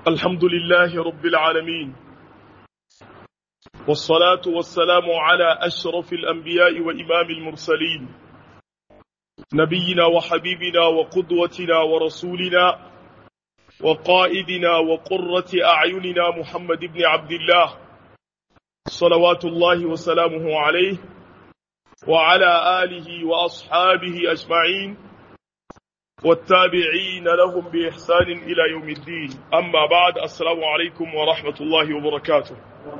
الحمد لله رب العالمين والصلاة والسلام على أشرف الأنبياء وإمام المرسلين نبينا وحبيبنا وقدوتنا ورسولنا وقائدنا وقرة أعيننا محمد بن عبد الله صلوات الله وسلامه عليه وعلى آله وأصحابه أجمعين والتابعين لهم بإحسان إلى يوم الدين أما بعد السلام عليكم ورحمة الله وبركاته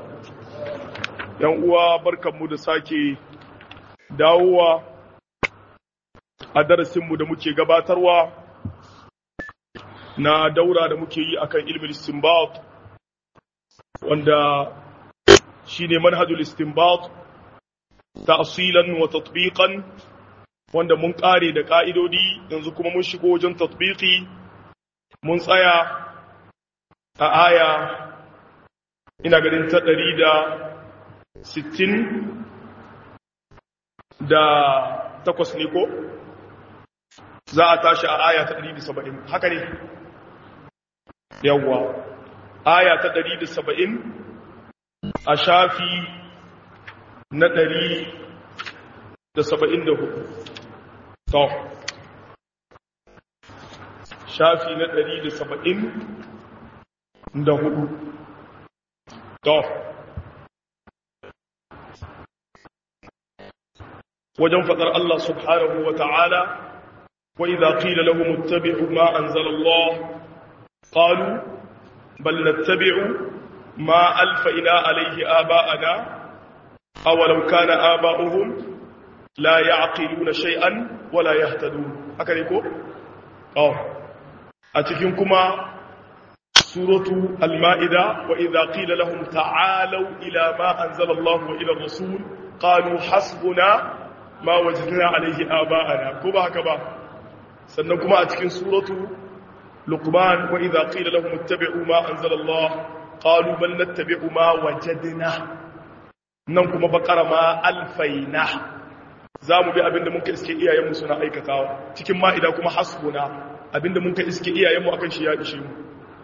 uwa barkanmu da sake dawowa a darasinmu da muke gabatarwa na daura da muke yi akan ilmin istinbat wanda shine manhajul istinbat ta'silan wa tatbiqan wanda mun kare da ka'idodi yanzu kuma mun shigo wajen tatbiqi mun tsaya a aya ina ganin ta ɗari da sittin da takwas ne ko za a tashi a aya ta ɗari da saba'in haka ne yawwa aya ta ɗari da saba'in a shafi na ɗari da saba'in da hudu to shafi na ɗari da saba'in da hudu to wajen faɗar Allah subhanahu wa ta'ala wa idha qila lahum ittabi'u ma anzala Allah qalu bal nattabi'u ma alfa'ina alayhi aba'ana aw law kana aba'uhum la ya'qiluna shay'an wa la yahtadun haka ne ko oh a cikin kuma suratu al-ma'ida wa idha qila lahum ta'alu ila ma anzala Allah wa ila ar-rasul qalu hasbuna ma wajidna alaihi aba'ana ko ba haka ba sannan kuma a cikin suratu luqman wa idha qila lahum ittabi'u ma anzala Allah qalu bal nattabi'u ma wajadna nan kuma bakara ma alfaina zamu bi abinda muka iske iyayenmu suna aikatawa cikin ma'ida kuma hasbuna abinda muka iske iyayenmu akan shi ya ishe mu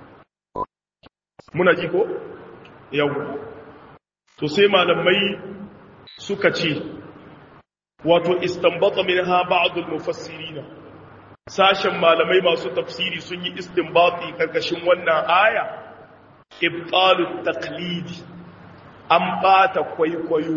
muna ji ko yawa to sai malamai suka ce wato istanbata minha ba'd al-mufassirin sashen malamai masu tafsiri sun yi istinbati karkashin wannan aya ibtalu taqlidi an bata kwaikwayo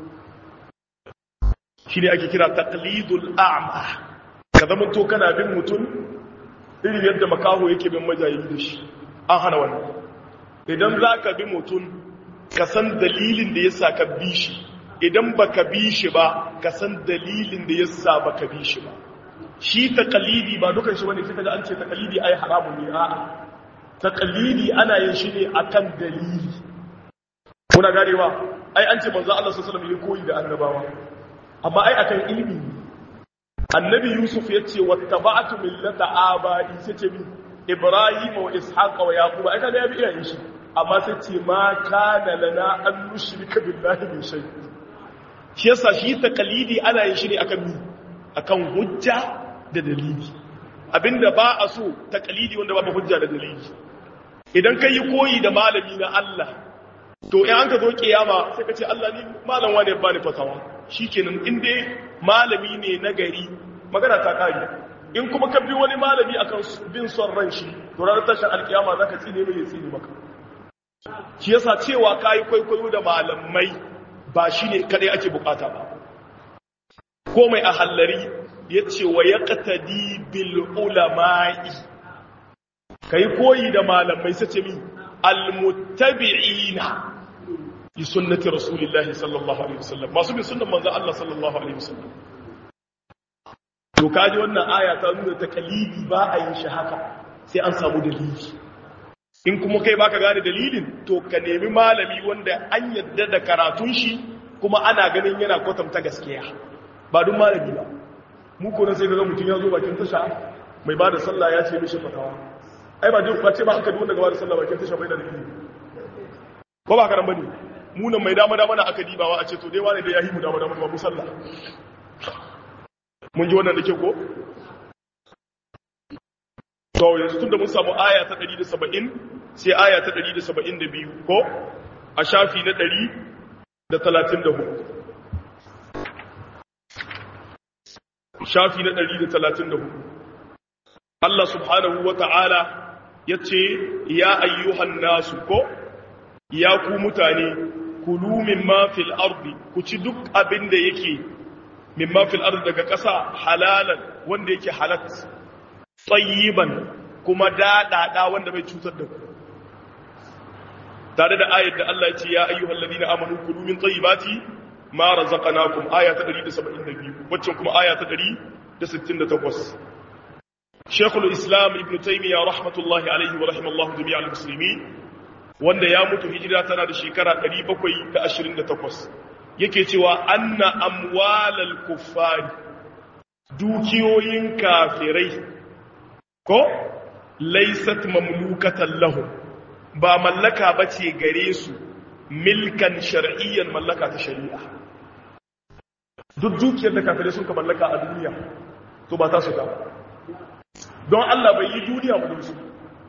shine ake kira taqlidul a'ma ka zama to kana bin mutum irin yadda makaho yake bin majayi da shi an hana wannan idan zaka bi mutum ka san dalilin da yasa ka bi shi idan baka bi shi ba ka san dalilin da yasa baka bi shi ba shi taqlidi ba dukan shi bane sai kaga an ce taqlidi ai haramun ne a'a taqlidi ana yin shi ne akan dalili kuna ganewa ai an ce manzo Allah sallallahu alaihi wasallam ya koyi da annabawa amma ai akan ilimi annabi yusuf ya ce wattaba'tu millata abai sai ce min ibrahim wa ishaqa wa yaqub ai kaga ya bi iyayen shi amma sai ce ma kana lana an nushrika billahi min shay' shi yasa shi taqlidi ana yin shi ne akan mi akan hujja da dalili abinda ba a so taqlidi wanda babu hujja da dalili idan kai koyi da malami na Allah to in an ka zo kiyama sai ka ce Allah ni malam wane ba ni fatawa shikenan in dai malami ne na gari magana ta kare in kuma ka bi wani malami akan bin son ran shi to ranar tashin alkiyama zaka tsine mai ya tsine maka shi yasa cewa kai kwaikwayo da malamai ba shi ne kadai ake bukata ba ko mai a hallari ya ce wa ya ƙatadi bil ulama'i ka yi koyi da malamai sace mi almuttabi'ina yi sunnati rasulillahi sallallahu alaihi wasallam masu bin sunnan manzan Allah sallallahu alaihi wasallam to kaji wannan aya ta nuna ta kalidi ba a yin shi haka sai an samu dalili in kuma kai baka gane dalilin to ka nemi malami wanda an yadda da karatun shi kuma ana ganin yana kwatanta gaskiya ba duk malami ba mu ko sai ga mutum ya zo bakin tasha mai bada sallah ya ce mishi fatawa ai ba duk bace ba aka duk wanda ga bada sallah bakin tasha bai da dalili ko ba karan bane mu nan mai dama dama na aka dibawa a ce to dai wani da yahi mu dama dama ba mu sallah mun ji wannan da ke ko to yanzu tunda mun samu aya ta 170 sai aya ta 172 ko a shafi na 134 shafi na 134 Allah subhanahu wa ta'ala ya ce ya ayyuhan nasu ko ya ku mutane kulu mimma fil ardi ku ci duk abin da yake mimma fil ardi daga ƙasa halalan wanda yake halat tsayiban kuma daɗaɗa wanda bai cutar da ku tare da ayat da Allah ya ce ya ayyuhal ladina amanu kulu min tayyibati ma razaqnakum aya ta 172 wacce kuma aya ta 168 Sheikhul Islam Ibn Taymiyyah rahmatullahi alaihi wa rahimallahu jami'al muslimin wanda ya mutu hijira tana da shekara 728 yake cewa anna amwalal kuffari dukiyoyin kafirai ko laysat mamlukatan lahum ba mallaka bace gare su milkan shar'iyyan mallaka ta shari'a duk dukiyar da kafirai sun ka mallaka a duniya to ba ta su ba don Allah bai yi duniya ba su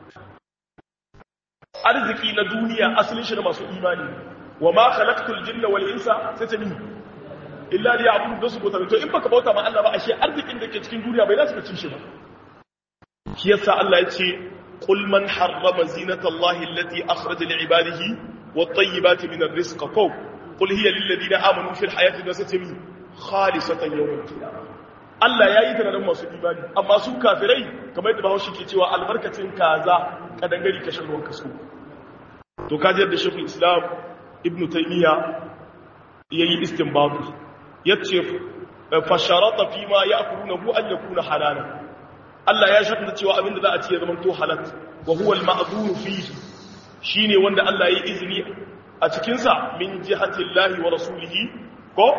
arziki na duniya asalin shi da masu imani wa ma khalaqtul jinna wal insa sai ta ni illa li ya'budu da su bauta to in baka bauta ma Allah ba ashe arzikin da ke cikin duniya bai za su ci shi ba shi yasa Allah ya ce qul man harrama zinata Allah allati akhraja li ibadihi wat tayyibati min ar-rizq ko qul hiya lil ladina amanu fil hayati dunya khalisatan yawm al-qiyamah Allah ya yi ta da masu imani amma su kafirai kamar yadda bahaushe ke cewa albarkacin kaza kadangari kashin ruwan kaso to kaji yadda shekul islam ibn taymiya ya yi istinbabu ya ce fasharata fi ma ya kuruna hu an ya kuna halala Allah ya shaɗa cewa abinda za a ci ya zama to halat wa huwa al-ma'dhur fihi shine wanda Allah ya yi izini a cikin sa min jihatillahi wa rasulihi ko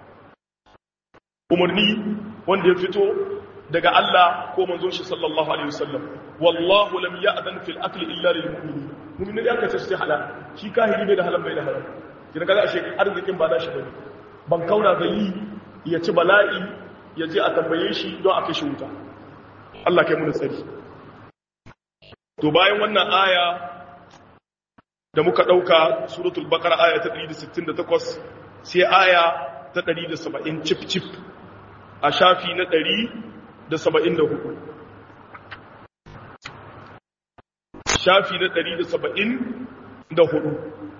umarni wanda ya fito daga Allah ko manzon shi sallallahu alaihi wasallam wallahu lam ya'dan fil akli illa lil mu'minin mu'minin ya kace sai halal shi kahiri bai da halal bai da halal kina kaga ashe arzikin ba nashi bane ban kauna ga yi ya ci bala'i ya je a tambaye shi don a kashe wuta Allah kai mu tsari to bayan wannan aya da muka dauka suratul baqara aya ta 168 sai aya ta 170 chip chip a shafi na ɗari da saba'in da hudu shafi na ɗari da saba'in da hudu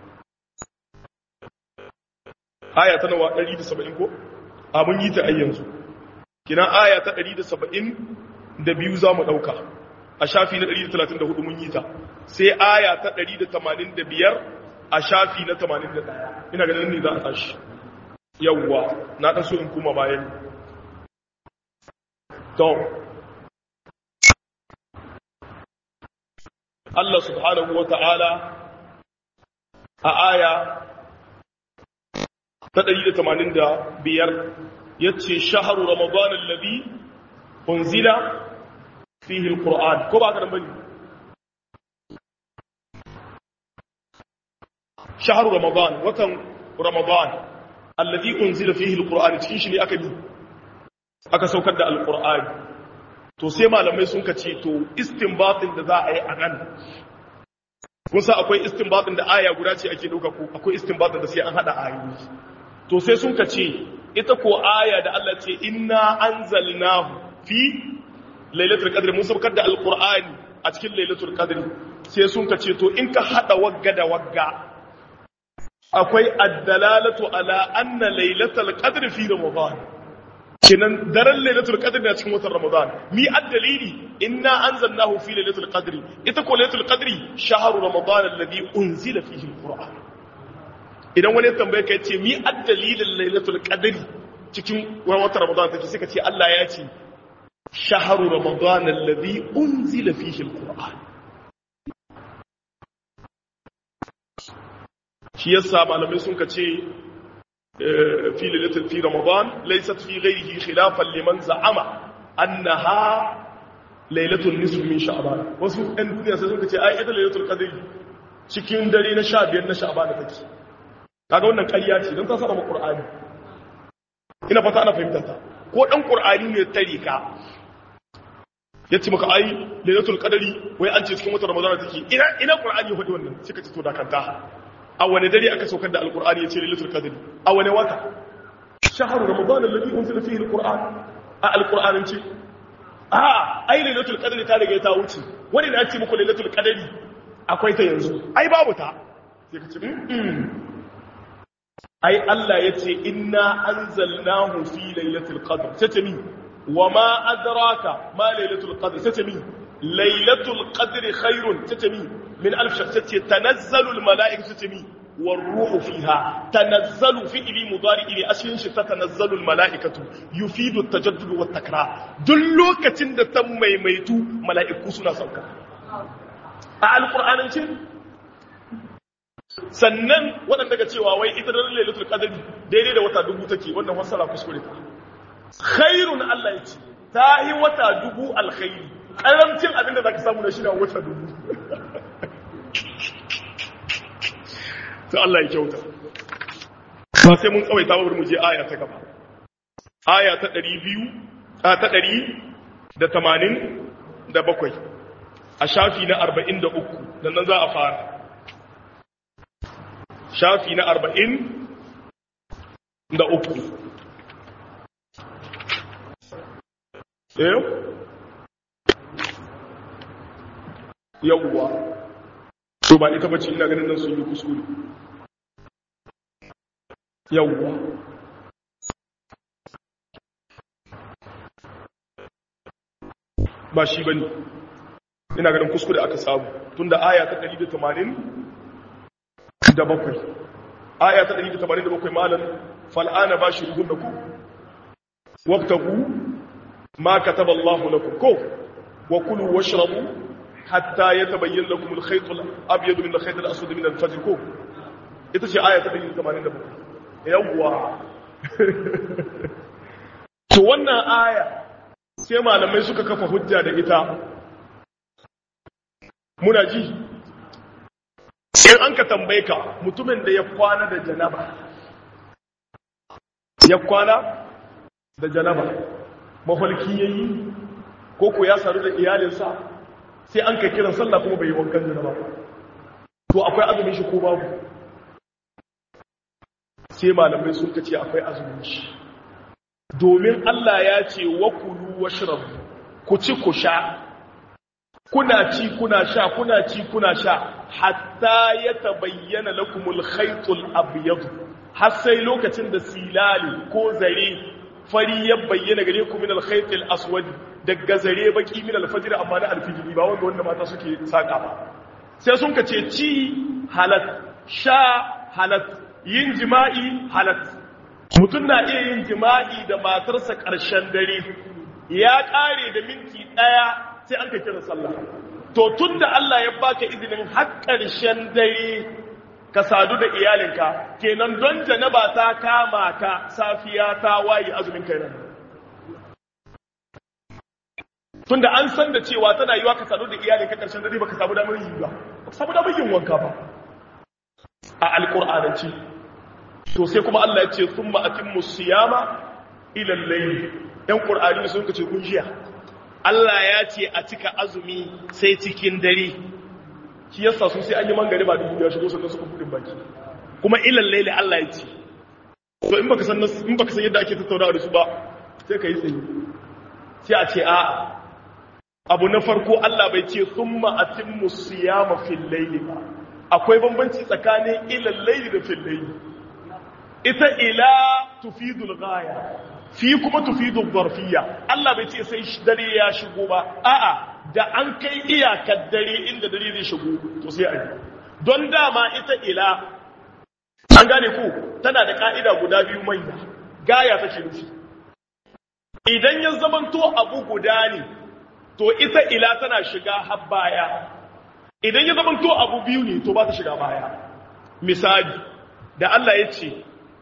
aya ta nawa ɗari da saba'in ko? a mun yi ta ayyanzu kina aya ta ɗari da saba'in da biyu za mu ɗauka a shafi na ɗari da talatin da hudu mun yi ta sai aya ta ɗari da tamanin da biyar a shafi na tamanin da ɗaya ina ganin ne za a tashi yawwa na ɗan so in kuma bayan to Allah subhanahu wa ta'ala a aya ta 185 ya ce shaharu ramadan allabi unzila fihi alquran ko ba ka nan bane shaharu ramadan watan ramadan allabi unzila fihi alquran cikin shi ne aka bi aka saukar da alkur'ani to sai malamai sun ka ce to istinbatin da za a yi a nan kun sa akwai istinbatin da aya guda ce ake dauka ko akwai istinbatin da sai an hada ayoyi to sai sun ka ce ita ko aya da Allah ce inna anzalnahu fi lailatul qadr mun saukar da alkur'ani a cikin lailatul qadr sai sun ka ce to in ka hada wagga da wagga akwai addalalatu ala anna lailatul qadr fi ramadan kenan daren lailatul qadr na cikin watan ramadan mi addalili inna anzalnahu fi lailatul qadr ita ko lailatul qadri shahru ramadan alladhi unzila fihi alquran idan wani tambaye ka yace mi addalilin lailatul qadri cikin watan ramadan take sai ka ce Allah ya ce shahru ramadan alladhi unzila fihi alquran shi yasa malamai sun ka ce في ليلة في رمضان ليست في غيره خلافا لمن زعم أنها ليلة النصف من شعبان wasu ɗan duniya sai suka ce ai ita lailatul qadr cikin dare na 15 na sha'ban da take kaga wannan ƙarya ce don ta saba qur'ani ina fata ana fahimta ta ko dan qur'ani ne tare ka yace maka ai lailatul qadari wai an ce cikin watan ramadana take ina ina qur'ani ya faɗi wannan sai ka ce to da kanta a wani dare aka saukar da alqur'ani yace lailatul qadari a wani wata shahru ramadan alladhi unzila fihi alqur'an a alqur'anin ce a ai lailatul qadri ta riga ta wuce wani da ce muku lailatul qadri akwai ta yanzu ai babu ta sai ka ce ai Allah yace inna anzalnahu fi lailatul qadr sai mi wa ma adraka ma lailatul qadr sai mi lailatul qadri khairun sai mi min alf shakhs sai tanazzalu al malaikatu sai mi والروح فيها تنزل في إلي مضارع إلي أشين شتا تنزل الملائكة يفيد التجدد والتكرار دلوكة تند تمي ميتو ملائكة سنة سوكا القرآن انشين sannan waɗanda ga cewa wai ita da lailatul qadri daidai da wata dubu take wannan wasala kuskure ta khairun Allah yace ta yi wata dubu alkhairi karamcin abin da zaka samu na shi na wata dubu ta Allah ya kyauta ba sai mun tsawaita ba mu je aya ta gaba aya ta 200 ta 187 a shafi na 43 dan nan za a fara shafi na 40 da uku eh yawwa to ba ita bace ina ganin nan sun yi kuskure yawwa ba shi bane ina ganin kuskure aka samu tunda aya ta 180 da bakwai aya ta 187 malam fal'ana bashiruhun ku wabtagu ma kataba Allahu lakum ko wa kulu washrabu hatta yatabayyana lakum al-khayt al-abyad min al-khayt al-aswad min al-fajr ko ita ce aya ta 187 yawwa to wannan aya sai malamai suka kafa hujja da ita muna ji in an ka tambaye ka mutumin da ya kwana da janaba ya kwana da janaba mafalki ya yi ko ko ya saru da iyalinsa sai an ka kiran sallah kuma bai yi wankan janaba to akwai azumin shi ko babu sai malamai sun ka ce akwai azumin shi domin Allah ya ce wa kulu washrabu ku ci ku sha kuna ci kuna sha kuna ci kuna sha hatta ya tabayyana lakumul khaytul abyad har sai lokacin da silali ko zare fari ya bayyana gare ku min al khaytil aswad daga zare baki min al fajr amma na al fajr ba wanda wanda mata suke saka ba sai sun ka ce ci halat sha halat yin jima'i halat mutum na iya yin jima'i da matarsa ƙarshen dare ya ƙare da minti ɗaya sai an ka kira sallah to tun da Allah ya baka izinin har ƙarshen dare ka sadu da iyalinka kenan don janaba ta kama ka safiya ta waye azumin kai nan tun da an san da cewa tana yiwa ka sadu da iyalinka ƙarshen dare baka samu damar yi ba baka samu damar yin wanka ba a alƙur'ananci to sai kuma Allah ya ce thumma atimmu siyama ila al-layl ɗan ƙur'ani sun kace kun jiya Allah ya ce a cika azumi sai cikin dare shi yasa su sai an yi mangare ba dubu ya shigo sannan suka budin baki kuma ilal laili Allah ya ce to in baka san in baka san yadda ake tattaunawa da su ba sai ka yi tsaye sai a ce a abu na farko Allah bai ce thumma atimmu siyama fil layli ba akwai bambanci tsakanin ilal laili da fil layli ita ila tufidul ghaya fi kuma tufidu zarfiya Allah bai ce sai dare ya shigo ba a'a da an kai iyakar dare inda dare zai shigo to sai a yi don dama ita ila an gane ku tana da ka'ida guda biyu manya gaya take nufi idan ya zamanto abu guda ne to ita ila tana shiga har baya idan ya zamanto abu biyu ne to ba ta shiga baya misali da Allah ya ce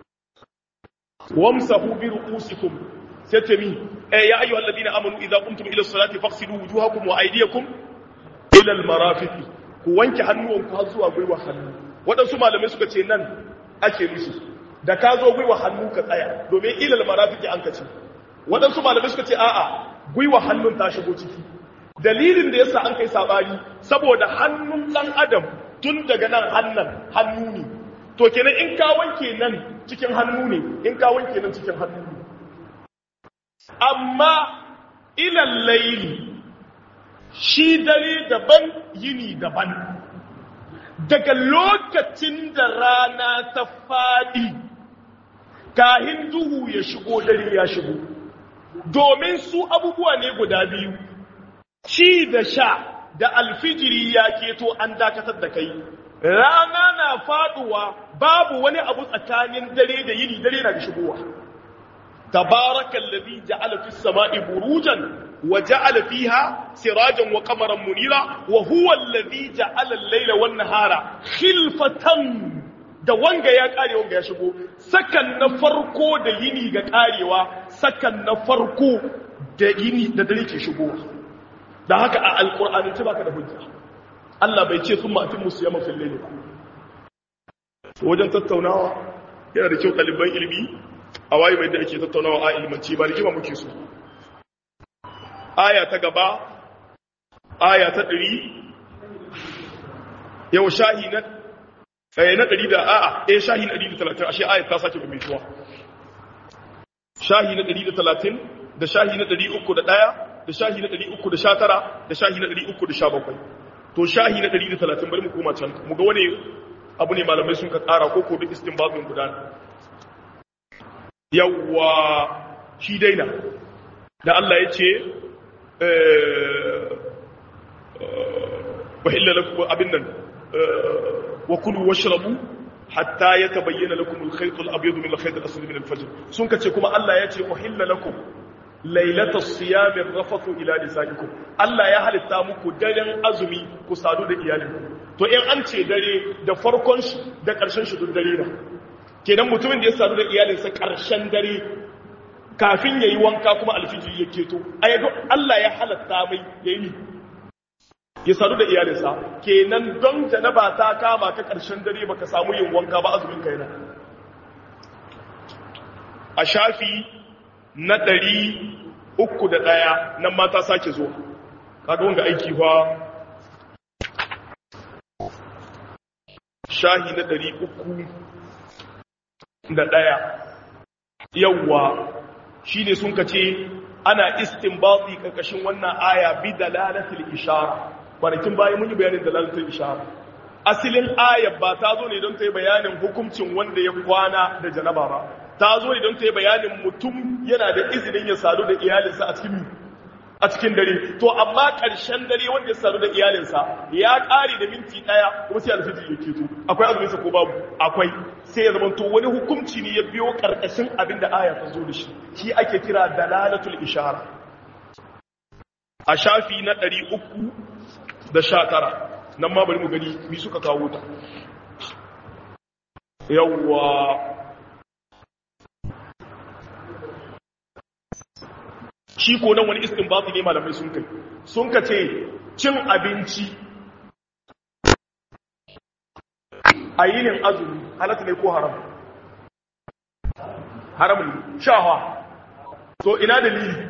wamsahu bi ru'usikum satami eh ya ayyuhal ladina amanu idza qumtum ila as-salati faghsilu wujuhakum wa aydiyakum ila al-marafiq ku wanke hannuwanku har zuwa gwiwa hannu wadansu malamai suka ce nan ake nufi da ka zo gwiwa hannu ka tsaya domin ila al-marafiq an kace wadansu malamai suka ce a'a gwiwa hannun ta shigo ciki dalilin da yasa an kai sabani saboda hannun dan adam tun daga nan hannan hannu ne to kenan in ka wanke nan cikin hannu ne in ka wanke nan cikin hannu ne amma ilal layli shi dare daban yini daban daga lokacin da rana ta faɗi kahin duhu ya shigo dare ya shigo domin su abubuwa ne guda biyu ci da sha da alfijiri ya keto an dakatar da kai rana na faduwa babu wani abu tsakanin dare da yini dare na da shigowa tabarakallazi ja'ala fis sama'i burujan وجعل فيها سراجا وقمرا منيرا وهو الذي جعل الليل والنهار خلفة da wanga ya kare wanga ya shigo sakan na farko da yini ga karewa sakan na farko da yini da dare ke shigowa da haka a alkur'ani ta baka da hujja Allah bai ce sun ma'atin musu yamma fil layli ba wajen tattaunawa yana da kyau ɗaliban ilimi a waye mai da ake tattaunawa a ilmanci ba rigima muke so aya ta gaba aya ta ɗari yau shahi na ɗaya na ɗari da a'a ɗaya shahi na ɗari da talatin ashe aya ta sake mai tuwa shahi na ɗari da talatin da shahi na ɗari uku da ɗaya da shahi na ɗari uku da sha tara da shahi na ɗari uku da sha bakwai to shahi na ɗari da talatin bari mu koma can mu ga wani abu ne malamai sun ka ƙara ko ko duk istinbabin gudana yawwa shi daina da Allah ya ce wahilla lakum abin nan wa kulu washrabu hatta yatabayyana lakum al-khayt al-abyad min al-khayt al-aswad min al-fajr sun kace kuma Allah ya ce wahilla lakum lailatas siyam ar-rafathu ila nisaikum Allah ya halitta muku daren azumi ku sadu da iyalinku to in an ce dare da farkon shi da karshen shi duk dare na kenan mutumin da ya sadu da iyalinsa karshen dare kafin ya yi wanka kuma alfijiri ya keto a yadda Allah ya halatta mai ya yi ya sadu da iyalinsa kenan don janaba ta kama ka ƙarshen dare baka samu yin wanka ba azumin ka yana a shafi na ɗari uku da ɗaya nan mata sake zuwa kaga wanga aiki fa shahi na ɗari uku da ɗaya yawwa shi ne sun kace ana istinbati karkashin wannan aya bi dalalatul ishara kwanakin bayan mun yi bayanin dalalatul ishara asilin ayar ba ta zo ne don ta yi bayanin hukuncin wanda ya kwana da janaba ba ta zo ne don ta yi bayanin mutum yana da izinin ya sadu da iyalinsa a cikin a cikin dare to amma ƙarshen dare wanda ya sadu da iyalinsa ya ƙare da minti ɗaya kuma sai alfijir ya keto akwai azuminsa ko babu akwai sai ya zamanto wani hukunci ne ya biyo ƙarƙashin abin da aya ta zo da shi shi ake kira dalalatul ishara a shafi na ɗari uku da sha tara nan ma bari mu gani mi suka kawo ta yawwa shi ko nan wani istinbati ne malamai sun kai sun ka ce cin abinci a yinin azumi halatta ne ko haram haram ne shawa to ina dalili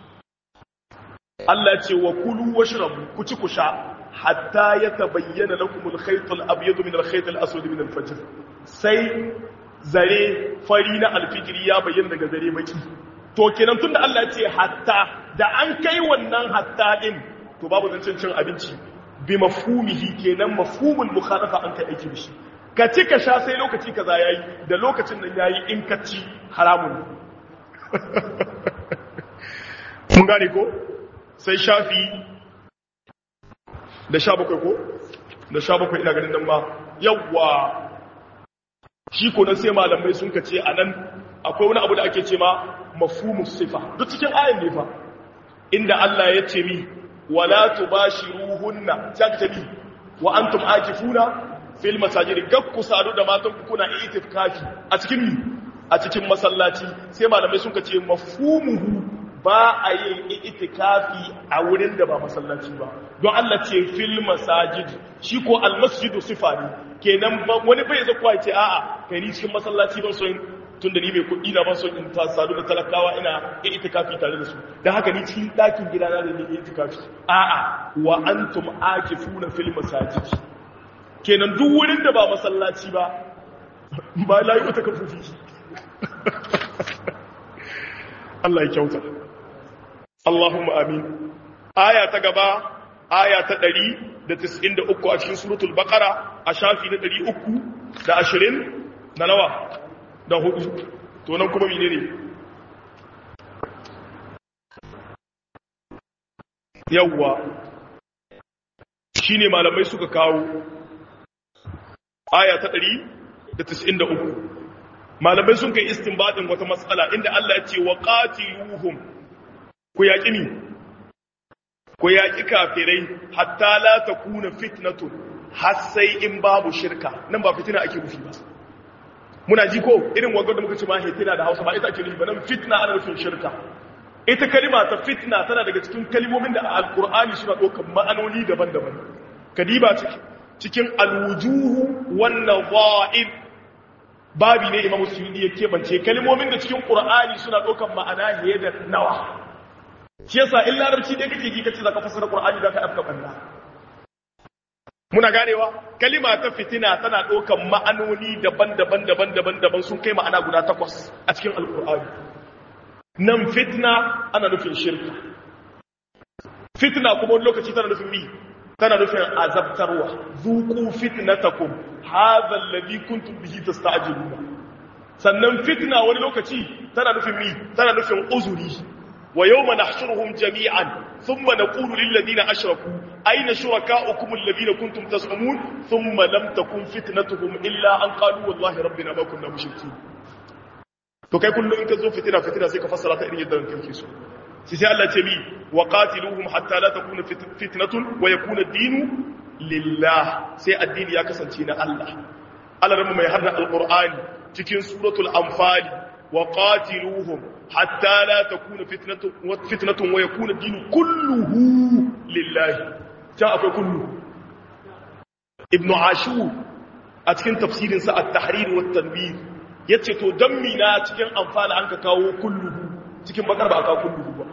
Allah ce wa kulu washrabu ku ci ku sha hatta yatabayyana lakum al-khayt al-abyad min al-khayt al-aswad min al-fajr sai zare fari na alfijiri ya bayyana daga zare baki to kenan tunda Allah ce hatta da an kai wannan hatta din to babu zancen cin abinci bi mafhumihi kenan mafhumul mukhalafa an kai aiki bishi ka ci ka sha sai lokaci kaza yayi da lokacin nan yayi in ka ci haramun mun gane ko sai shafi da sha bakwai ko da sha bakwai ina ganin nan ma yawwa shi ko nan sai malamai sun kace anan akwai wani abu da ake ce ma mafhumus sifa duk cikin ayan ne fa inda Allah ya ce mi wala tubashiruhunna sai mi wa antum akifuna fil masajid gakku sadu da matan ku kuna itifkafi a cikin mi a cikin masallaci sai malamai sun ce mafhumuhu ba a yin itikafi a wurin da ba masallaci ba don Allah ce fil masajid shi ko almasjidu sifa ne kenan wani bai zakuwa ce a'a kai ni cikin masallaci ban son tun da ni mai kuɗi na ban son in ta sadu da talakawa ina in itikafi tare da su don haka ni cikin ɗakin gida na da ni itikafi a'a wa antum akifuna fil masajid kenan duk wurin da ba masallaci ba ba la yi wata kafufi Allah ya kyauta Allahumma amin aya ta gaba aya ta 193 a cikin suratul baqara a shafi na 320 na nawa da hudu to nan kuma mene ne yawwa shine malamai suka kawo aya ta 193 malamai sun kai istinbadin wata matsala inda Allah ya ce wa qatiluhum ku yaki ni ku yaki kafirai hatta la takuna fitnatun har sai in babu shirka nan ba fitina ake nufi ba muna ji ko irin wagar da muka ce ma hitina da hausa ba ita ake nufi ba nan fitna ana nufin shirka ita kalima ta fitna tana daga cikin kalimomin da alkur'ani suna ɗaukar ma'anoni daban-daban kadiba cikin alwujuhu wannan za'ib babi ne imam suyudi ya kebance kalimomin da cikin qur'ani suna ɗaukar ma'ana fiye da nawa shi yasa in larabci dai kake ji kace zaka fassara qur'ani zaka afka banda muna ganewa kalima ta fitina tana ɗaukan ma'anoni daban-daban daban-daban daban sun kai ma'ana guda takwas a cikin alkur'ani nan fitna ana nufin shirka fitna kuma wani lokaci tana nufin mi tana nufin azabtarwa zuku fitnatakum hadha alladhi kuntum bihi tasta'jiluna sannan fitna wani lokaci tana nufin mi tana nufin uzuri wa yawma nahshuruhum jami'an thumma naqulu lil ladina ashraku ayna shurakaukum alladhina kuntum taz'umun thumma lam takun fitnatuhum illa an qalu wallahi rabbina ma kunna mushrikeen to kai kullum in ka zo fitina fitina sai ka fassara ta irin yadda kake so sai sai Allah ce mi wa qatiluhum hatta la takuna fitnatun wa yakuna ad-dinu lillah sai addini ya kasance na Allah Allah rabu mai harda alqur'ani cikin suratul anfal wa qatiluhum hatta la takuna fitnatun wa fitnatun wa yakuna ad-dinu kulluhu lillah ta akwai kullu ibn ashur a cikin tafsirin sa at-tahrir wa at-tanbih yace to dan mina cikin amfana an ka kawo kulluhu cikin bakar ba aka kulluhu ba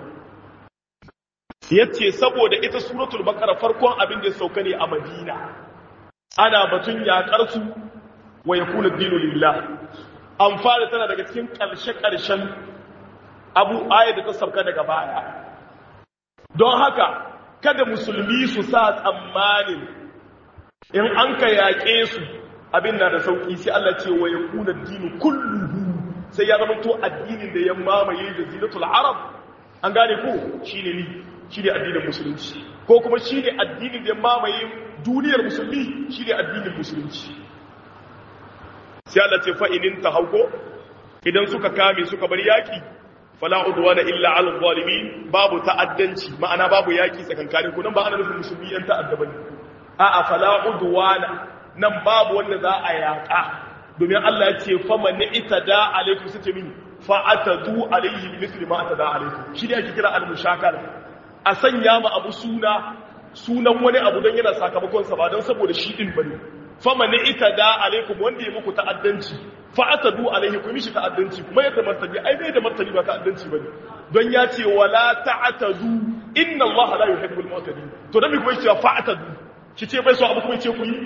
yace saboda ita suratul baqara farkon abin da ya sauka ne a madina ana batun yakar su wa yakuna dinu lillah amfana tana daga cikin karshe karshen abu ayat da ta sauka daga baya don haka kada musulmi su sa tsammanin in an ka yaƙe su abin na da sauƙi sai Allah ce wa yakuna dinu kulluhu sai ya zama to addinin da ya mamaye jaziratul arab an gane ko shine ni shine addinin musulunci ko kuma shine addinin da ya mamaye duniyar musulmi shine addinin musulunci sai Allah ce fa inin tahawko idan suka kame suka bar yaki fala udwana illa ala zalimin babu ta'addanci ma'ana babu yaki tsakankanin ku nan ba ana nufin musulmi yan ta'adda bane a'a fala udwana nan babu wanda za a yaƙa domin Allah ya ce fama ni ita da alaikum su ce mini fa'atadu alaihi misli ma ata da alaikum shi ne ake kira al-mushakala a sanya ma abu suna sunan wani abu don yana sakamakon sa ba don saboda shi din bane fama ni ita da alaikum wanda ya muku ta'addanci fa'atadu alaihi ku mishi ta'addanci kuma yadda martani ai bai da martani ba ta'addanci bane don ya ce wala ta'atadu inna Allah la yuhibbul mu'tadin to dan me kuma shi fa'atadu shi ce bai so abu kuma ce ku yi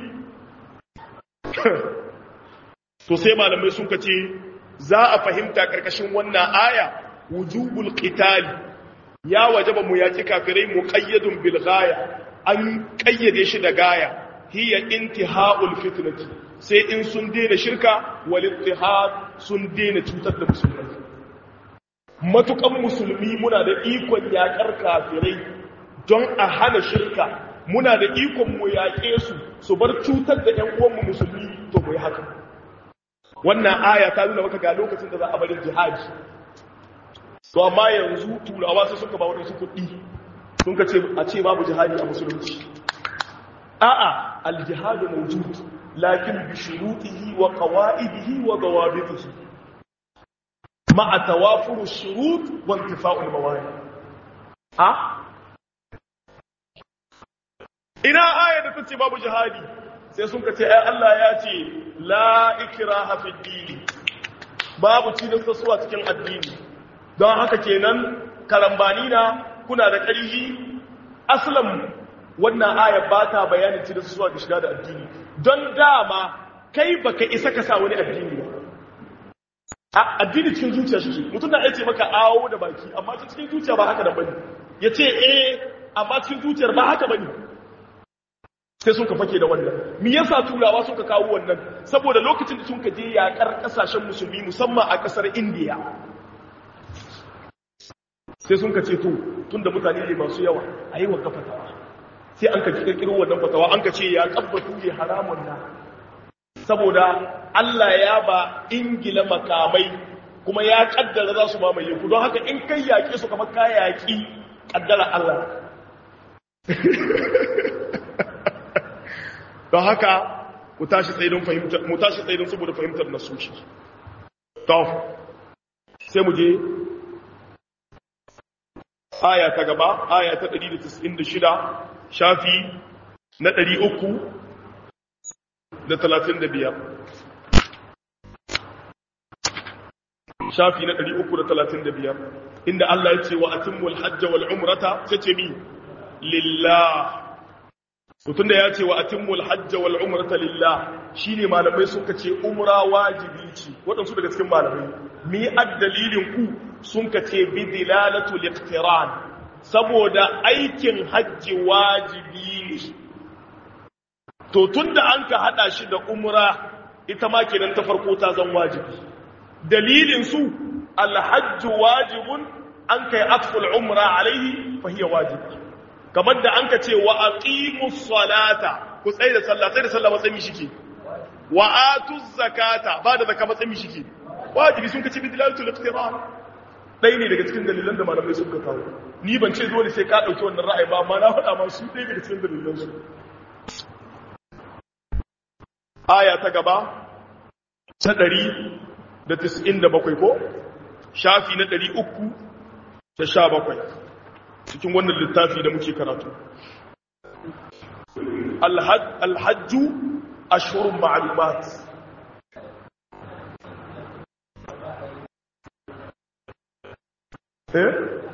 to sai malamai sun kace za a fahimta karkashin wannan aya wujubul qitali ya wajaba mu yaki kafirai muqayyadun bil ghaya an kayyade shi da gaya hiya intihaul fitnati sai in sun daina shirka wal ittihad sun daina cutar da musulmai matukan musulmi muna da ikon yakar kafirai don a hana shirka muna da ikon mu yaƙe su su bar cutar da ƴan uwanmu musulmi to mu yi haka wannan aya ta nuna maka ga lokacin da za a bari jihadi to amma yanzu turawa sai suka ba wadansu kuɗi sun ka ce a ce babu jihadi a musulunci a'a aljihadu mawjud lakin bi shurutihi wa qawaidihi wa dawabitihi ma'a tawafur ash-shurut wa intifa'u al-mawani a ina aya da tace babu jihadi sai sun kace ai Allah ya ce la ikraha fi dini babu cilastarsuwa cikin addini don haka kenan karambani na kuna da ƙarfi aslan wannan aya ba ta bayanin cilastarsuwa da shiga da addini don dama kai baka isa ka sa wani addini ba addini cikin zuciya shi mutum na ce maka awo da baki amma cikin zuciya ba haka da bane ya ce eh amma cikin zuciyar ba haka bane sai sun ka fake da wannan me yasa turawa suka kawo wannan saboda lokacin da sun ka je yakar kasashen musulmi musamman a kasar indiya sai sun ka ce to tunda mutane ne masu yawa a yi wa fatawa sai an ka kirkiro wannan fatawa an ka ce ya kabbatu ne haramun na saboda Allah ya ba ingila makamai kuma ya kaddara za su mamaye ku don haka in kai yaƙe su kamar ka yaƙi kaddara Allah don haka mu tashi tsaidon fahimtar mu tashi tsaidon saboda fahimtar nasoshi to sai mu je aya ta gaba aya ta 196 shafi na 300 da 35 shafi na 335 inda Allah ya ce wa atimul hajja wal umrata sai ce mi lillah mutum da ya ce wa atimmul hajja wal umrata lillah shine malamai suka ce umra wajibi ce waɗansu daga cikin malamai mi addalilin ku sun ka ce bi dilalatul iqtiran saboda aikin hajji wajibi ne to tunda an ka hada shi da umra ita ma kenan ta farko ta zan wajibi dalilin su alhajju wajibun an kai atful umra alaihi fa hiya wajibi kamar da an ka ce wa aqimus salata ku tsaye da sallah tsaye da sallah matsayin shike wa atuz zakata ba da zakka matsayin shike wajibi sun kace bidlatul iqtiran dai ne daga cikin dalilan da malamai suka kawo ni ban ce dole sai ka dauki wannan ra'ayi ba amma na faɗa ma su dai daga cikin dalilan su aya ta gaba ta 197 ko shafi na 317 cikin wannan littafi da muke karatu alhajju ashhurun ma'lumat eh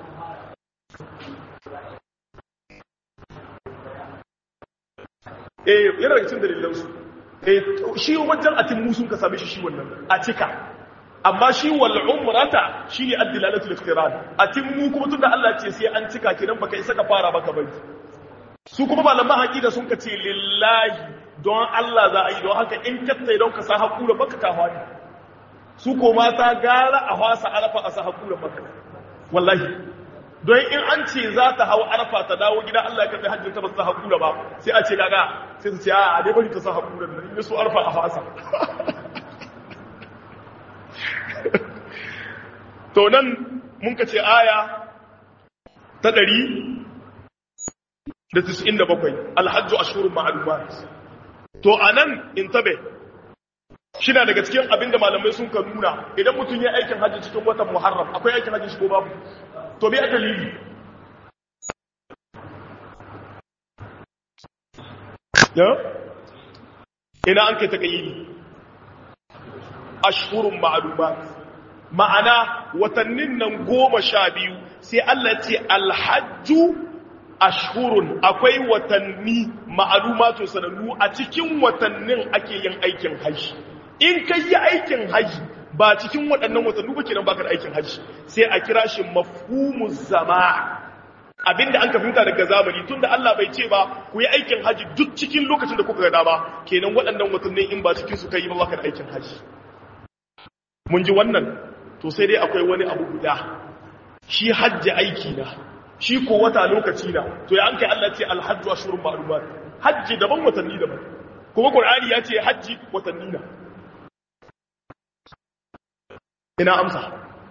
eh yana daga cikin dalilan su eh shi wajen atin musun ka same shi shi wannan a cika amma shi wal umrata shine ad-dilalatul iqtiran atimmu kuma tunda Allah ce sai an cika kiran baka isa ka fara baka bari su kuma malaman haƙiƙa sun ka ce lillahi don Allah za a yi don haka in kattai don ka sa hakura baka ka hwani su ko mata gara a hwasa arafa a sa hakura baka wallahi don in an ce za ta hau arafa ta dawo gida Allah ya karɓi hajjin ta ba ta hakura ba sai a ce gaga sai su ce a dai bari ta sa hakura nan in su arafa a hwasa to nan mun ka ce aya ta ɗari da tis'in da bakwai alhajju a shurin ma'alumat to a nan in tabe shi na daga cikin abinda malamai sun ka nuna idan mutum ya aikin hajji cikin watan muharram akwai aikin hajji shi ko babu to bai aka lili ya ina an kai ta ƙayyidi ashhurun ma'lumat ma'ana watannin nan goma sha biyu sai Allah ce alhajju ashhurun akwai watanni ma'lumatu sanannu a cikin watannin ake yin aikin haji in kai yi aikin haji ba cikin waɗannan watanni ba kenan baka da aikin haji sai a kira shi mafhumuz zama abinda an ka fahimta daga zamani tunda Allah bai ce ba ku yi aikin haji duk cikin lokacin da kuka ga ba kenan waɗannan watanni in ba cikin su kai ba baka da aikin haji mun ji wannan to sai dai akwai wani abu guda shi hajji aiki na shi ko wata lokaci na to ya an kai Allah ce alhajju ashurun ma'lumat hajji daban watanni daban kuma qur'ani ya ce hajji watanni na ina amsa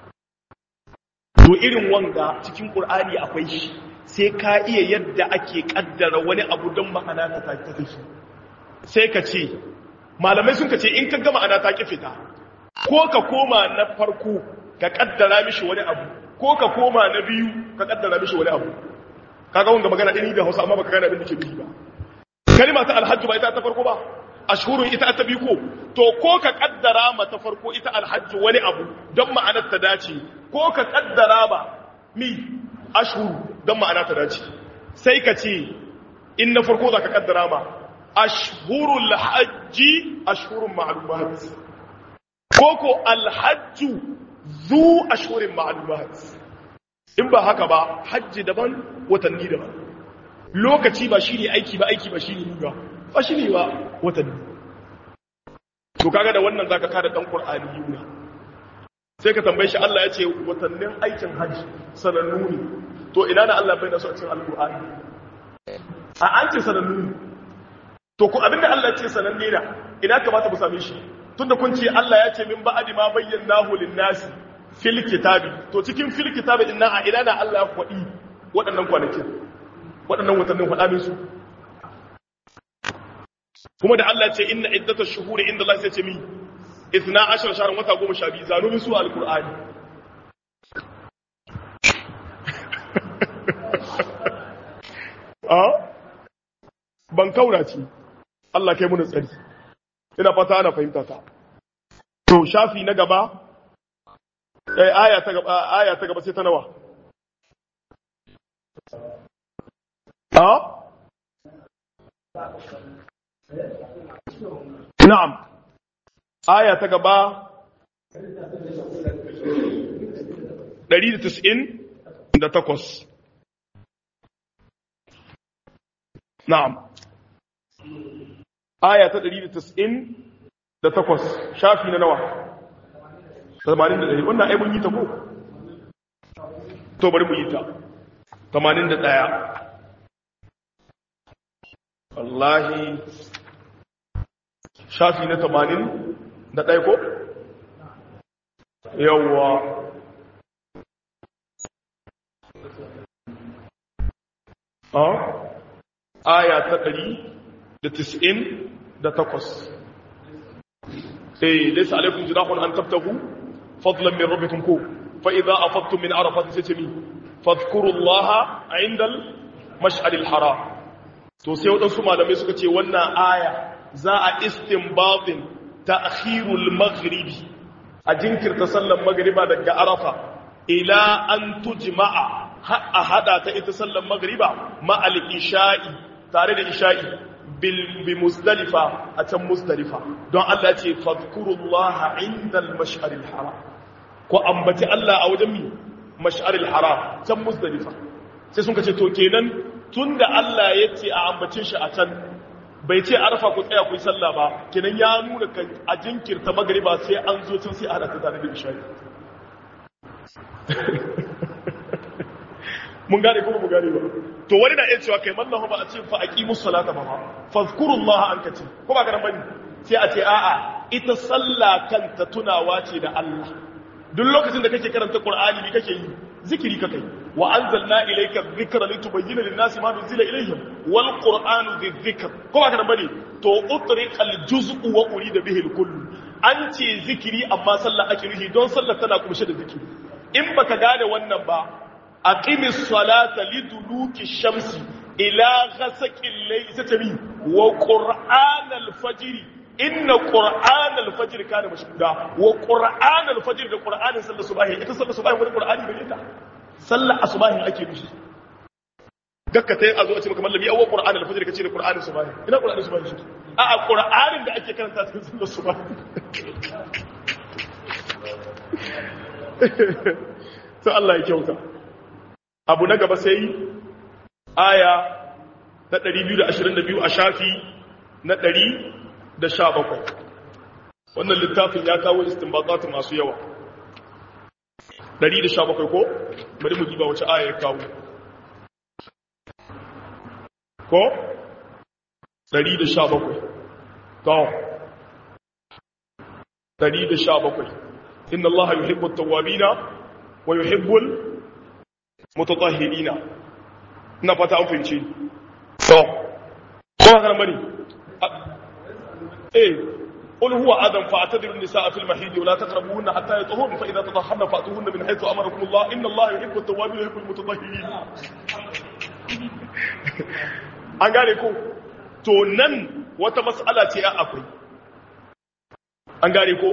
to irin wanga cikin qur'ani akwai shi sai ka iya yadda ake kaddara wani abu don ma'ana ta tafi sai ka ce malamai sun ka ce in ka ga ma'ana ta ki fita ko ka koma na farko ka kaddara mishi wani abu ko ka koma na biyu ka kaddara mishi wani abu kaga wanda magana ɗini da hausa amma baka gane abin da ke nufi ba kalima ta alhajju ba ita ta farko ba ashhurun ita ta biyu ko to ko ka kaddara ma ta farko ita alhajju wani abu don ma'anar ta dace ko ka kaddara ba mi ashhuru don ma'ana ta dace sai ka ce in na farko za ka kaddara ma ashhurul hajji ashhurun ma'lumat ko ko alhajju zu ashhurin ma'lumat in ba haka ba hajji daban watanni daban lokaci ba shi ne aiki ba aiki ba shi ne ruga ba shi ne ba watanni to kaga da wannan zaka kada dan qur'ani yuna sai ka tambaye shi Allah ya ce watannin aikin hajji sanannu ne to ina na Allah bai da su a cikin alqur'ani a an ce sanannu ne to ku abinda Allah ya ce sananne da ina kamata mu same shi tunda kun ce Allah ya ce min ba'adi ma bayyanahu lin-nasi fil kitabi to cikin fil kitabi din nan a ina na Allah ya faɗi waɗannan kwanakin waɗannan watannin faɗa min su kuma da Allah ce inna iddatash shuhuri inda Allah sai ce mi 12 shahran wata 12 zanu min su alqur'ani a ban kaura ce Allah kai mun tsari ina fata ana fahimta ta to shafi na gaba eh aya ta gaba aya ta gaba sai ta nawa a Na'am, aya ta gaba 198. Na'am, aya ta 198 shafi na nawa? 81, wannan ai mun yi ta ko? To bari mu yi ta. 81. wallahi shafi na tamanin da ɗaya ko? yawwa a aya ta ɗari da tis'in da takwas eh laisa alaikun jinahun an tabtahu fadlan min rabbikum ko fa idza afattum min arafat sai ce mi fadhkurullaha indal mash'alil haram to sai waɗansu malamai suka ce wannan aya za a istinbatin ta'khirul maghribi a jinkirta sallar magriba daga arafa ila an tujma'a a hada ta ita sallar magriba ma al isha'i tare da isha'i bil bi muzdalifa a can muzdalifa don Allah ce fadhkurullaha indal mash'aril haram ko ambaci Allah a wajen mi mash'aril haram can muzdalifa sai sun ce to kenan tun da Allah ya ce a ambacin shi a can bai ce arfa ku tsaya ku yi sallah ba kenan ya nuna ka a jinkirta magariba sai an zo can sai a hada ta tare da isha'i mun gane kuma mun gane ba to wani na iya cewa kai mallahu ba a ce fa aqimus salata ba fazkurullaha an kace ko ba garan bane sai a ce a'a ita sallah kanta tunawa ce da Allah duk lokacin da kake karanta Qur'ani ne kake yi zikiri kake yi وأنزلنا إليك الذكر لتبين للناس ما نزل إليهم والقرآن ذي الذكر كما كان بني تو أطرق الجزء وأريد به الكل أنت ذكري أما صلى أكره دون صلى تناكم شد ذكري إن بك قال ونبا أقيم الصلاة لدلوك الشمس إلى غسق الليل ستمي وقرآن الفجر إن قرآن الفجر كان مشهودا وقرآن الفجر ده قرآن صلى الصباح إذا صلى الصباح من القرآن بليتا sallar asubahin ake nufi gakka ta yi a zo a ce maka mallami awon ƙura'an alfajir ka ce da ƙura'anin subahin ina ƙura'anin subahin shi a a ƙura'anin da ake karanta cikin sallar subahin sai Allah ya kyauta abu na gaba sai aya na 222 a shafi na 117 wannan littafin ya kawo istinbatatu masu yawa 117 ko bari mu diba wace aya ya kawo ko 117 to 117 inna allaha yuhibbu at-tawwabina wa yuhibbu al-mutatahhirina ina fata an fahimci to ko haka bane eh قل هو آدم فاعتذروا النساء في المحيض ولا تقربوهن حتى يطهرن فإذا تطهرن فأتوهن من حيث أمركم الله إن الله يحب التوابين ويحب المتطهرين an gane ko to nan wata mas'ala ce ya akwai an gane ko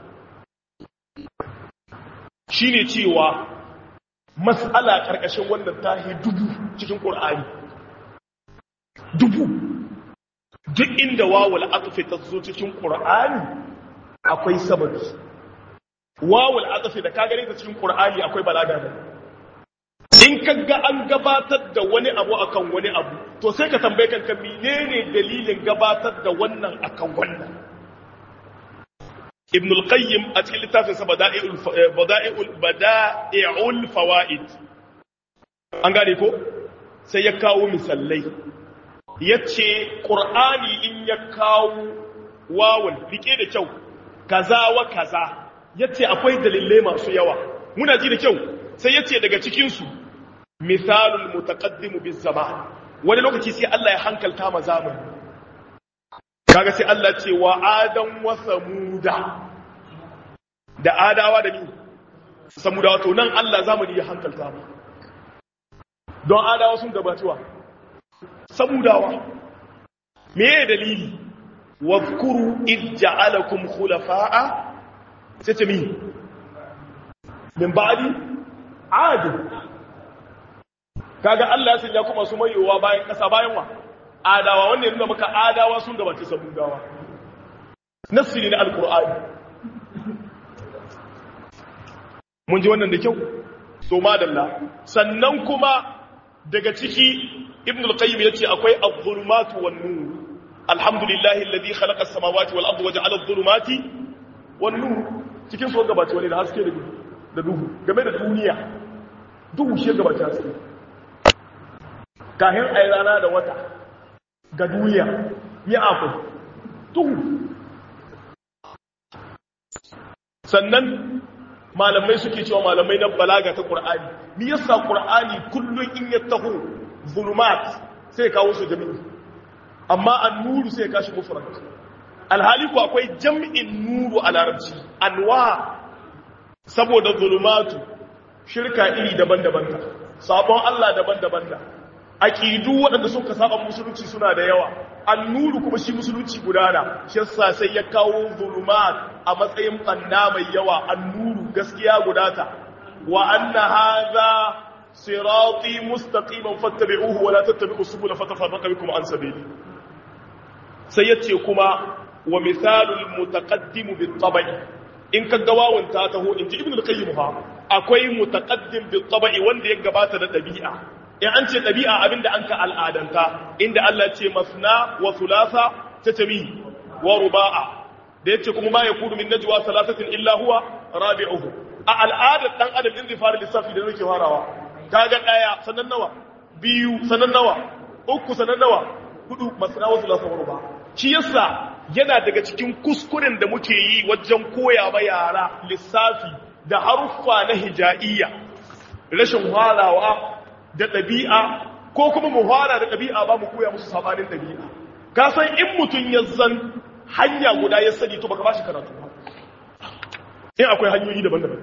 shine cewa mas'ala karkashin wannan tahi dubu cikin qur'ani dubu duk inda wawul atfi ta zo cikin qur'ani akwai sababi wawul atfi da ka gane ta cikin qur'ani akwai balaga ne in kaga an gabatar da wani abu akan wani abu to sai ka tambaye kanka menene dalilin gabatar da wannan akan wannan ibn al-qayyim a cikin littafin sa bada'i'ul bada'i'ul bada'i'ul fawaid an gane ko sai ya kawo misalai yace qur'ani in ya kawo wawul rike da kyau kaza wa kaza yace akwai dalilai masu yawa muna ji da kyau sai yace daga cikin su misalul mutaqaddimu biz zaman wani lokaci sai Allah ya hankalta ma zamani kaga sai Allah ce wa adam wa samuda da adawa da ni samudawa to nan Allah zamani ya hankalta ma don adawa sun gabatuwa samudawa me ye dalili wadhkuru id ja'alakum khulafa'a sai ce mi min ba'di adu kaga Allah ya sanya kuma su mayowa bayan kasa bayan wa adawa wanda ya nuna maka adawa sun gabace samudawa nasiri na alkur'ani mun ji wannan da kyau to madalla sannan kuma daga ciki ibn al-qayyim yace akwai adh-dhulumatu wan-nur alhamdulillahi alladhi khalaqa as-samawati wal-arda wa ja'ala adh-dhulumati wan-nur cikin so gabace wani da haske da duhu game da duniya duhu shi gabace haske kahin ai rana da wata ga duniya ya akwai duhu sannan malamai suke cewa malamai na balaga ta ƙur'ani ni yasa ƙur'ani kullum in ya taho zulumat sai kawo su jami'i amma an nuru sai kashi mufrad alhali ku akwai jam'in nuru a larabci anwa saboda zulumatu shirka iri daban-daban ta sabon Allah daban-daban ta aqidu waɗanda suka saba musulunci suna da yawa annuru kuma shi musulunci gudana shi yasa sai ya kawo zulumat a matsayin banna mai yawa annuru gaskiya gudata wa anna hadha sirati mustaqiman fattabi'uhu wa la tattabi'us subula fatafarraqa bikum an sabili sai yace kuma wa misalul mutaqaddim bit tabai in ka ga wawan ta taho in ji ibnu al-qayyim fa akwai mutaqaddim bit tabai wanda ya gabata da dabi'a in an ce ɗabi'a abinda an ka al'adanta inda Allah ce masna wa sulasa ta tami wa ruba'a da yace kuma ma ya kudu min najwa salasatin illa huwa rabi'uhu a al'adar dan adam din zai fara lissafi da yake farawa kaga daya sanan nawa biyu sanan nawa uku sanan nawa hudu masna wa sulasa wa ruba'a shi yasa yana daga cikin kuskuren da muke yi wajen koya ma yara lissafi da haruffa na hija'iyya rashin halawa da ɗabi'a ko kuma mu fara da ɗabi'a ba mu koya musu sabanin ɗabi'a ka san in mutum ya zan hanya guda ya sani to baka ba shi karatu ba in akwai hanyoyi daban-daban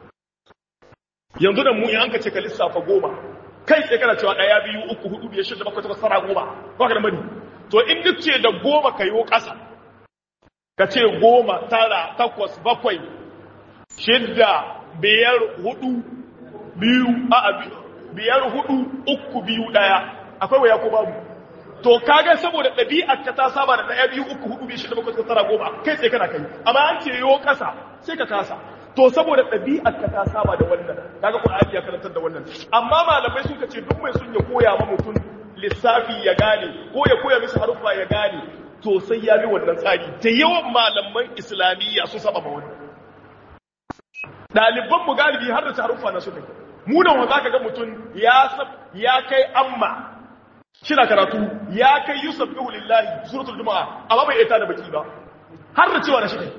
yanzu da mu in an ka ce ka lissafa goma kai sai kana cewa ɗaya biyu uku hudu biyar shida bakwai takwas tara goma ba ka da mani to in duk ce da goma ka yi ƙasa ka ce goma tara takwas bakwai shidda biyar hudu biyu a biyu biyar hudu uku biyu daya akwai waya ko babu to kaga saboda ɗabi'ar ka ta saba da ɗaya biyu uku hudu biyu shida bakwai tara goma kai sai kana kai amma an ce yo kasa sai ka kasa to saboda ɗabi'ar ka ta saba da wannan kaga Qur'ani ya karantar da wannan amma malamai suka ce duk mai sun ya koya ma mutum lissafi ya gane ko ya koya masa haruffa ya gane to sai ya bi wannan tsari da yawan malaman islamiyya sun saba ma wannan ɗaliban mu galibi har da haruffa na suka yi munan wa zaka ga mutum ya ya kai amma shina karatu ya kai yusuf bihu lillahi suratul jumaa amma bai ita da baki ba har da cewa na shi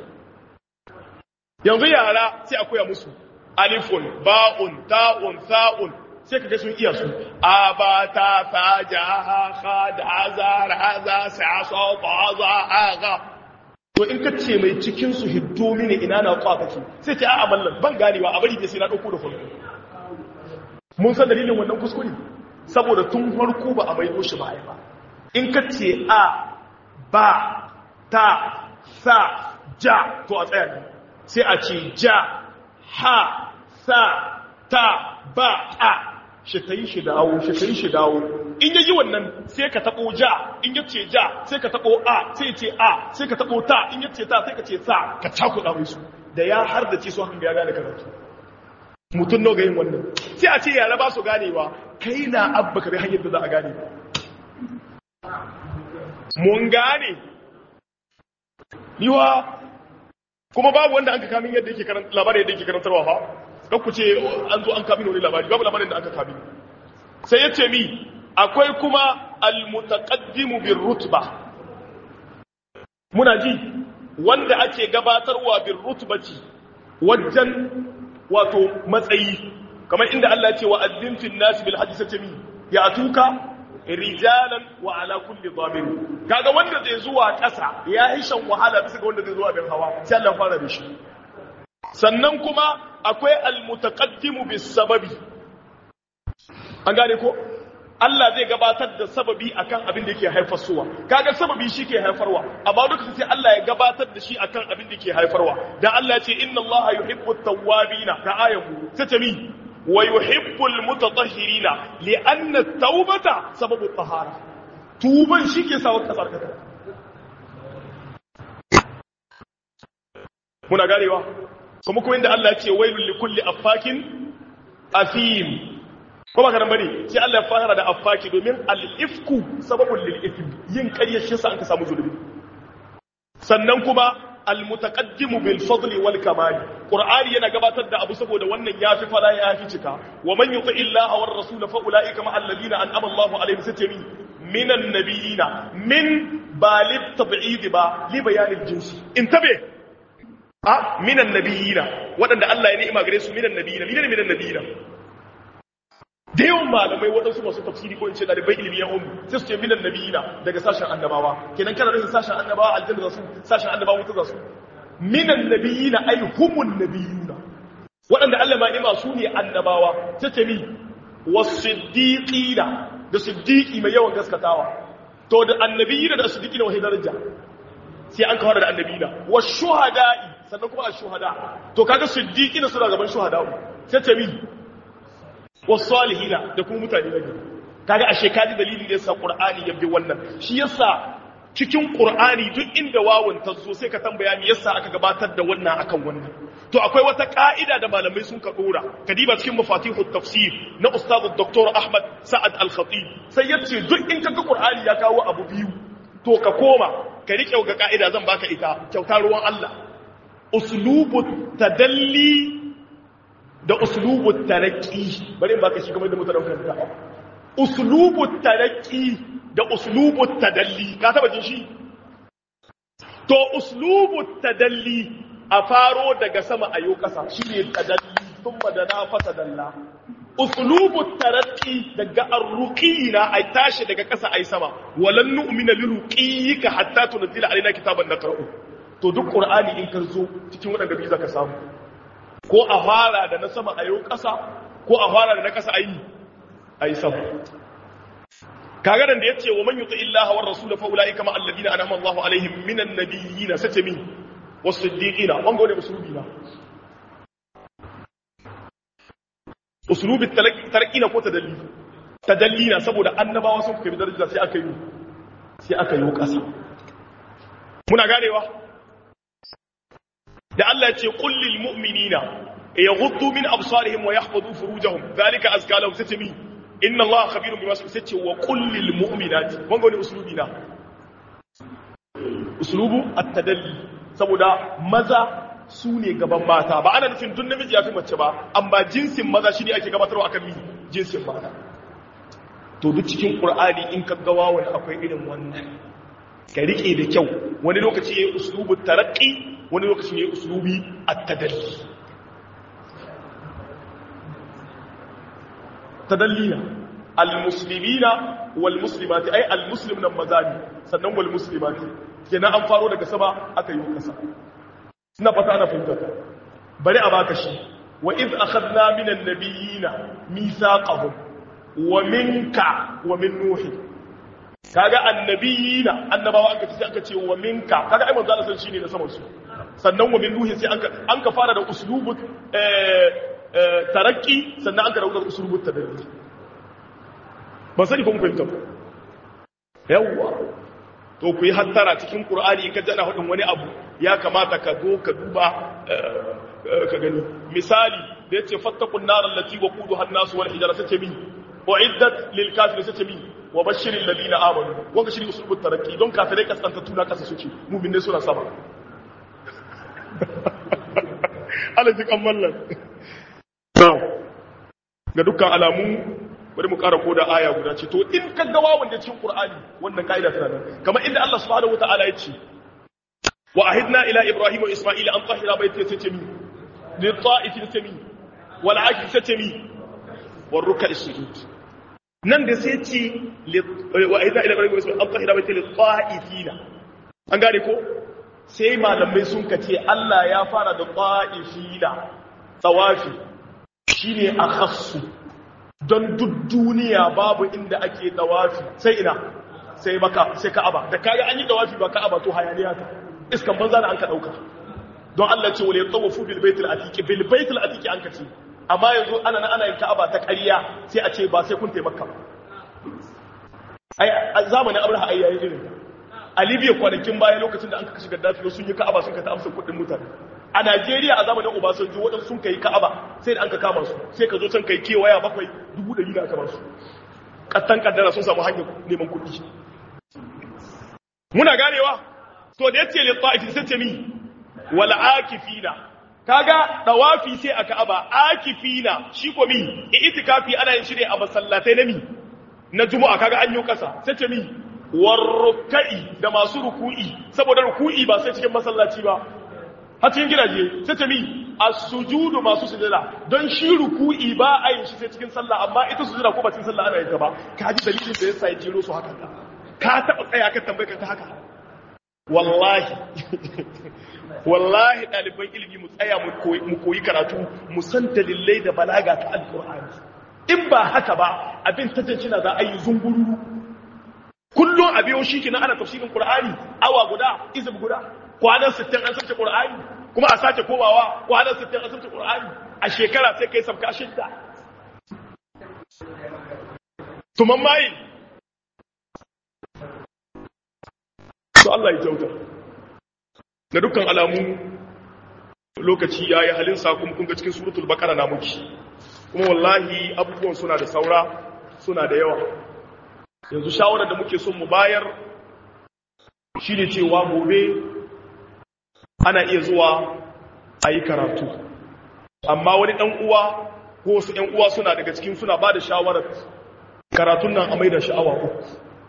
yanzu yara sai a koya musu alifun ba'un ta'un sa'un sai ka ga sun iya su abata fajaha khad azar haza sa'asa taza aga to in ka ce mai cikin su hiddo mini ina na kwa kake sai ce a'a mallan ban ganewa a bari ke sai na dauko da farko mun san dalilin wannan kuskure saboda tun farko ba a maido shi baya ba in ka ce a ba ta sa ja to a tsaya ne sai a ce ja ha sa ta ba a shi ta yi shi dawo shi ta yi shi dawo in yayi wannan sai ka tabo ja in ya ce ja sai ka tabo a sai ce a sai ka tabo ta in ya ce ta sai ka ce sa ka cakuɗa mai su da ya har da ce su hakan ya gane karatu mutum nawa ga yin wannan sai a ce yara ba su ganewa kai na abba ka bi hanyar da za a gane ba mun gane yiwa kuma babu wanda an ka kamin yadda yake karanta labarin yadda yake karantarwa fa don ku ce an zo an kamin wani labari babu labarin da aka kamin sai ya ce mi akwai kuma almutaqaddimu bir rutba muna ji wanda ake gabatarwa bir rutbati wajen wato matsayi kamar inda Allah ya ce wa azzin fil nas bil hajji sace mi ya atuka rijalan wa ala kulli dhamir kaga wanda zai zuwa ƙasa ya yi shan wahala bisa ga wanda zai zuwa bin hawa sai Allah fara da shi sannan kuma akwai almutaqaddimu bis sababi an gane ko Allah zai gabatar da sababi akan abin da yake haifarwa kaga sababi shi ke haifarwa amma duka sai Allah ya gabatar da shi akan abin da yake haifarwa dan Allah ya ce inna Allah yuhibbu at-tawwabina ka ayatu sai ta mi wa yuhibbu al-mutatahhirina li'anna at-taubata sababu at-tahara tuban shi ke sa wata tsarkaka muna ganewa kuma kuma inda Allah ya ce wailul likulli affakin afim ko ba ka nan bane sai Allah ya fara da affaki domin al-ifku sababul lil ithm yin ƙarya shi sa an ka samu zulubi sannan kuma al-mutaqaddimu bil fadli wal kamal qur'ani yana gabatar da abu saboda wannan yafi fara yafi cika wa man yuti illaha war rasul fa ulaika ma alladhina an'ama Allahu alaihim satami minan nabiyina min balib tab'id ba li bayanil jinsi intabe a minan nabiyina waɗanda Allah ya ni'ima gare su minan nabiyina minan minan nabiyina da yawan malamai waɗansu masu tafsiri ko in ce ɗalibai ilimi ya umu sai su ce minan nabiyina daga sashen annabawa kenan kana nufin sashen annabawa aljanna za su sashen annabawa wuta za su minan nabiyina ay humun nabiyuna waɗanda Allah ma ni'ima su ne annabawa ta ce mi wasiddiqina da siddiqi mai yawan gaskatawa to da annabiyina da siddiqina wahai daraja sai an kawar da annabiyina wa shuhada'i sannan kuma ash-shuhada to kaga siddiqina suna gaban shuhada'u sai ce mi wasalihina da kuma mutane na gari kaga ashe kaji dalilin da yasa qur'ani ya bi wannan shi yasa cikin qur'ani duk inda wawun ta zo sai ka tambaya me yasa aka gabatar da wannan akan wannan to akwai wata ka'ida da malamai sun ka dora kadiba cikin mafatihut tafsir na ustad dr ahmad sa'ad al-khatib sai yace duk in kaga qur'ani ya kawo abu biyu to ka koma ka rike ga ka'ida zan baka ita kyauta ruwan Allah uslubut tadalli da uslubut taraqi bari in baka shi kamar da mutanen karanta uslubut taraqi da uslubut tadalli ka taba jin shi to uslubut tadalli a faro daga sama ayo kasa shine tadalli thumma dana fatadalla uslubut taraqi daga arruqina ay tashi daga kasa ay sama walan nu'mina liruqiyika hatta tunzila alaina kitaban naqra'u to duk qur'ani in ka zo cikin wadanda biyu zaka samu ko a fara da na sama a yau ƙasa ko a fara da na ƙasa a yi a yi sama kagaran da ya ce wa man yuta illaha war rasul fa ulai kama alladina anama Allah alaihim minan nabiyina sace min was-siddiqina wanga wani usulubi na usulubi tarqina ko tadalli tadallina saboda annabawa sun kai daraja sai aka yi sai aka yi ƙasa muna ganewa da Allah ya ce kullil mu'minina yaghuddu min absarihim wa yahfazu furujahum zalika azka lahum satami inna Allah khabirun bima sace wa kullil mu'minati wanga wani uslubi na uslubu at-tadalli saboda maza su ne gaban mata ba ana nufin duk namiji ya fi mace ba amma jinsin maza shine ake gabatarwa akan mi jinsin mata to duk cikin qur'ani in ka ga wawan akwai irin wannan ka rike da kyau wani lokaci yayi uslubu taraqqi wani lokaci yayi uslubi at-tadalli tadallina al-muslimina wal muslimati ay al-muslimuna mazani sannan wal muslimati kenan an faro daga sama aka yi kasa ina fata ana fahimta bari a baka shi wa iz akhadna minan nabiyina mithaqahum wa minka wa min nuhi kaga annabiyina annabawa aka ce aka ce wa minka kaga ai manzo Allah shine na saman su sannan wa min nuhi sai an ka an ka fara da uslubut eh tarakki sannan an ka dauka uslubut tadalli ba sani ko mun fahimta ba yawwa to ku yi hattara cikin qur'ani in ka jana hudin wani abu ya kamata ka zo ka duba ka gani misali da yace fattaqun nar allati waquduha an-nas wal hijara sace min uiddat lil kafirin sace min wa bashiril ladina amanu wanga shi usulubut tarakki don kafirai kasanta tuna kasa suke mu'min ne suna sama Allah ji kan mallan ga dukkan alamu bari mu ƙara koda aya guda ce to in ka ga wawan da cikin Qur'ani wannan kaida tana nan kamar inda Allah subhanahu wataala ya ce wa ahidna ila ibrahim wa isma'il an tahira baiti tatami lil ta'ifin tatami wal akil tatami war ruk'a sujud nan da sai ce wa ahidna ila ibrahim wa isma'il an tahira baiti lil ta'ifina an gane ko sai malamai sun kace Allah ya fara da ta'ifina tawafi shine akhassu don duk duniya babu inda ake dawafi sai ina sai maka sai ka'aba da kaga an yi dawafi ba ka'aba to hayaniya ta iskan banza da an ka dauka don Allah ce wale tawafu bil baitil atiq bil baitil atiq an ka ce amma yanzu ana ana yin ka'aba ta ƙarya sai a ce ba sai kun taimaka ba ai zamanin Abraha ai yayi irin a Libya kwanakin baya lokacin da an ka kashe Gaddafi sun yi ka'aba sun ka ta amsa kuɗin mutane a Najeriya a zamanin Obasanjo waɗansu sun kai Ka'aba sai da an ka kama su sai ka zo can kai kewaya bakwai dubu ɗari da aka ba su kattan kaddara sun samu hanyar neman kuɗi muna ganewa to da yace li ta'ifi sai ce mi wal akifina kaga dawafi sai a Ka'aba akifina shi ko mi itikafi ana yin shi ne a masallatai na mi na Juma'a kaga an yi kasa sai ce mi warrukai da masu ruku'i saboda ruku'i ba sai cikin masallaci ba har cikin gidaje sai ta mi as-sujudu masu sujada don shi ruku'i ba a yin shi sai cikin sallah amma ita sujada ko ba cikin sallah ana yin ta ba ka ji dalilin da yasa ya jero su haka ka taba tsaya ka tambaye ka haka wallahi wallahi ɗaliban ilimi mu tsaya mu koyi karatu mu san dalilai da balaga ta alqur'ani in ba haka ba abin tattancina za a yi zunguru kullum a biyo shi kina ana tafsirin qur'ani awa guda izib guda kwanan 60 an sauke Qur'ani kuma a sake komawa kwanan 60 an sauke Qur'ani a shekara sai kai sabka shidda tuman mai to Allah ya kyauta da dukkan alamu lokaci yayi halin sa kuma kun ga cikin suratul baqara na muki kuma wallahi abubuwan suna da saura suna da yawa yanzu shawarar da muke son mu bayar shine cewa gobe ana iya zuwa a yi karatu amma wani ɗan uwa ko wasu ‘yan uwa suna daga cikin suna ba da shawarar karatun nan a mai da sha'awa uku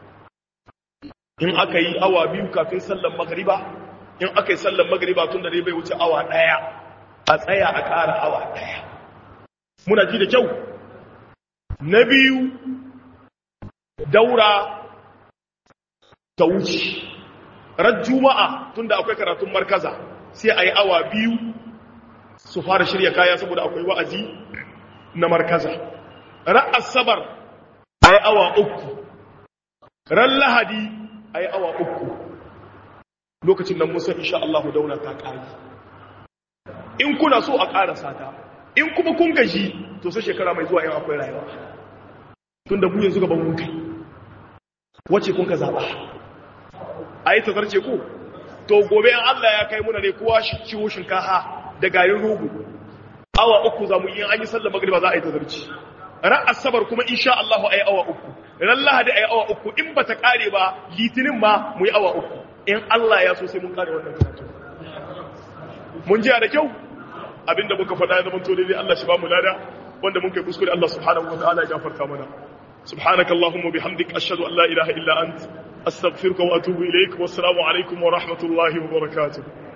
in aka yi awa biyu kafin sallan magariba in aka yi sallan magariba tun da dai bai wuce awa ɗaya a tsaya a ƙara awa ɗaya muna ji da kyau na biyu daura ta wuce ran juma'a tunda akwai karatun markaza sai a yi awa biyu su fara shirya kaya saboda akwai wa'azi na markaza ran asabar a yi awa uku ran lahadi a yi awa uku lokacin nan musa insha Allah daula ta ƙari in kuna so a ƙara sata in kuma kun gaji to sai shekara mai zuwa yin akwai rayuwa tun da mu yanzu gaban mun kai wace kun ka zaɓa a yi tazarce ku to gobe an Allah ya kai muna ne kowa shi ciwo shinkaha da garin rogo awa uku za mu yi an yi sallar magriba za a yi tazarci ran asabar kuma insha Allah a yi awa uku ran lahadi a yi awa uku in ba ta kare ba litinin ma mu yi awa uku in Allah ya so sai mun kare wannan karatu mun jiya da kyau abinda muka faɗa ya zama to dai Allah shi ba mu lada wanda mun kai kuskure Allah subhanahu wa ta'ala ya gafarta mana سبحانك اللهم وبحمدك أشهد أن لا إله إلا أنت أستغفرك وأتوب إليك والسلام عليكم ورحمة الله وبركاته